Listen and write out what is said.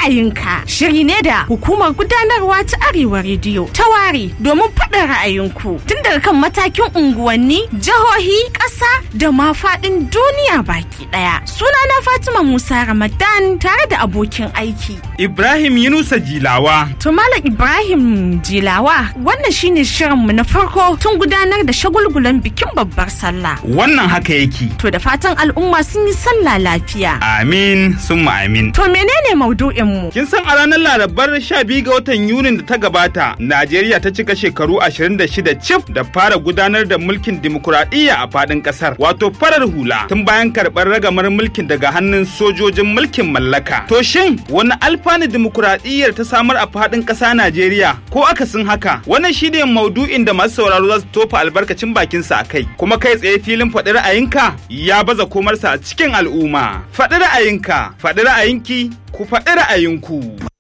ra'ayinka shiri ne da hukumar gudanarwa ta Arewa rediyo ta ware domin faɗin ra'ayinku tun daga kan matakin unguwanni jihohi ƙasa da ma faɗin duniya baki ɗaya sunana Fatima Musa Ramadan tare da abokin aiki Ibrahim Yunusa Jilawa. To Malam Ibrahim Jilawa wannan shine shirinmu na farko tun gudanar da shagulgulan bikin babbar sallah. Wannan haka yake. To da fatan al'umma sun yi sallah lafiya. Amin summa amin. To menene maudu'inmu? Kin san a ranar Larabar 12 ga watan Yunin da ta gabata, Najeriya ta cika shekaru 26 cif da fara gudanar da mulkin dimokuraɗiyya a faɗin ƙasar, wato farar hula, tun bayan karɓar ragamar mulkin daga hannun sojojin mulkin mallaka. To shin wani alfanu dimokuraɗiyyar ta samar a faɗin ƙasa Najeriya ko akasin haka? Wannan shi ne maudu'in da masu sauraro za su tofa albarkacin bakinsa a kai, kuma kai tsaye filin faɗi ra'ayinka ya baza komarsa a cikin al'umma. Faɗi ra'ayinka, faɗi ra'ayinki, ku faɗi ra'ayinku.